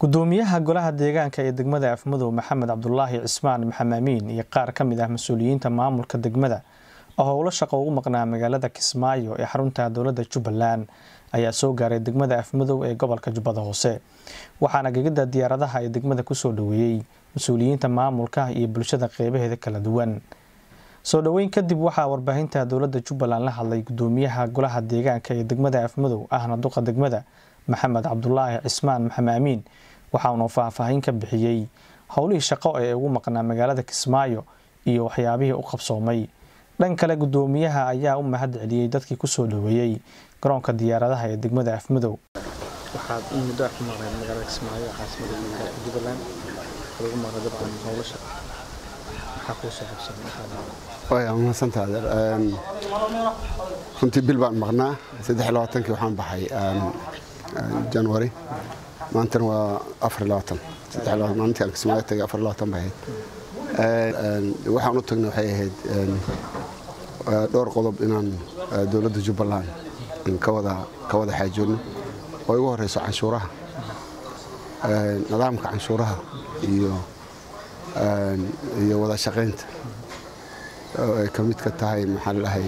gudoomiyaha golaha deegaanka ee degmada afmadow maxamed cabdulaahi cismaan maxamaamiin iyo qaar ka mid ah mas-uuliyiinta maamulka degmada oo howlo shaqo ugu maqnaa magaalada kismaayo ee xarunta dowladda jubbaland ayaa soo gaaray degmada afmadow ee gobolka jubbada hoose waxaana gegida diyaaradaha ee degmada kusoo dhoweeyey mas-uuliyiinta maamulka iyo bulshada qeybaheeda kala duwan soo dhoweyn kadib waxaa warbaahinta dowladda jubbaland la hadlay gudoomiyaha golaha deegaanka ee degmada afmadow ahna duqa degmada maxamed cabdulaahi cismaan maxamaamiin waxaanu faahfaahin ka bixiyey howlihii shaqo ee ugu maqnaa magaalada kismaayo iyo waxyaabihii u qabsoomay dhan kale gudoomiyaha ayaa u mahad celiyey dadkii kusoo dhoweeyey garoonka diyaaradaha ee degmada afmadow waxaad in muddo ku maqnayd magaalada kismaayo caasimada gobolka jubbaland waxaad ugu maqnayd dabcan howlo shaqo maxaa kuu soo xabsan waa mahadsantaa adeer runtii bil baan maqnaa saddex iyo labaatankii waxaan baxay january maantana waa afar iyo labaatan saddex iyo labaatan maalintii aan kismaayo tagay afar iyo labaatan bay ahayd waxaan u tagnay waxay ahayd dhowr qodob inaan dowladda jubbaland ka wada ka wada xaajoodno oo igu horeyso canshuuraha nidaamka canshuuraha iyo iyo wada shaqaynta oo ay ka mid ka tahay maxaa ladahay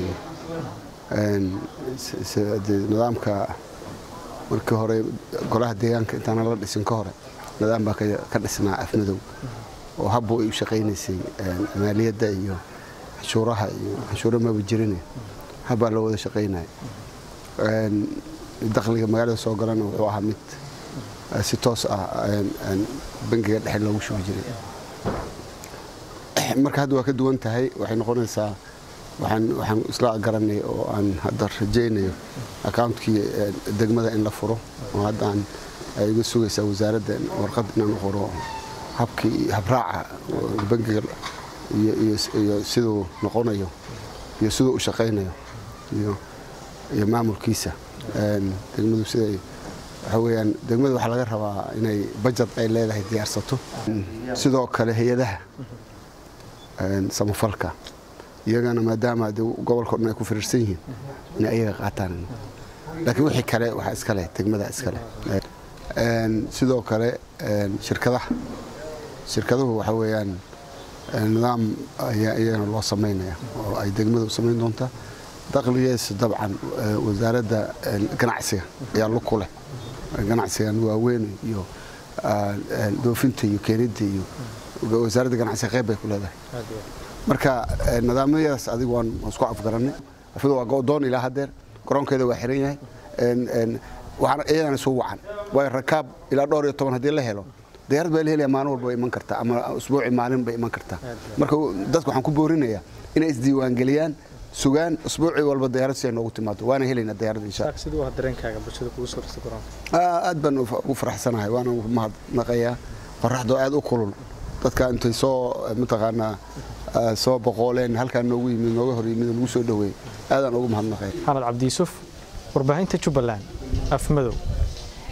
nidaamka markii hore golaha deegaanka intaana la dhisin ka hore nidaam baa ka dhisnaa afmadow oo habbu ay u shaqaynaysay maaliyadda iyo canshuuraha iyo canshuura maba jirine habbaa loo wada shaqaynaya dakhliga magaalada soo galana wuxuu ahaa mid si toos ah bangiga dhexe loogu shubi jiray marka hadda waa ka duwan tahay waxay noqonaysaa waxaan isla garanay oo aan hadda rajaynayo accountkii degmada in la furo oo hadda aan iga sugaysaa wasaaradda warqad inaan qoro habkii habraaca bangiga iyo siduu noqonayo iyo siduu u shaqaynayo iyo maamulkiisa degmadu siday waxa weyaan degmada waxaa laga rabaa inay bajad ay leedahay diyaarsato sidoo kale hay-adaha samafalka iyagana maadaama gobolka dhan ay ku firiirsan yihiin inay ayaga qaataan laakiin wixii kale waxaa iskale degmada iskale sidoo kale shirkadaha shirkaduhu waxa weeyaan nidaam ayaa iyagana loo samaynaya oo ay degmada u samayn doontaa dakhligeesa dabcan wasaaradda ganacsiga ayaa luku leh ganacsigan waaweyn iyo doofinta iyo keenidda iyo wasaaradda ganacsiga qayb bay ku leedahay marka nidaamyadaas adigu waan isku afgarannay afadu waa go'doon ilaa haddeer garoonkeeda waa xiran yahay waxaan iyadana soo wacan waayo rakaab ilaa dhowr iyo toban haddii la helo diyaarad baa la helaya maalin walba way iman kartaa ama usbuuci maalin bay iman kartaa marka dadku waxaan ku boorinayaa inay isdiiwaangeliyaan sugaan usbuucii walba diyaarad si ay noogu timaado waana helaynaa diyaarad insha aad baan ugu faraxsanahay waana mahadnaqayaa qoraxdoo aad u kulul dadka intay soo mataqaanaa soo boqooleen halkaa noogu yimid nooga hor yimid nagu soo dhoweey aadaan ugu mahadnaqaya maxamed cabdi yuusuf warbaahinta jubbaland afmadow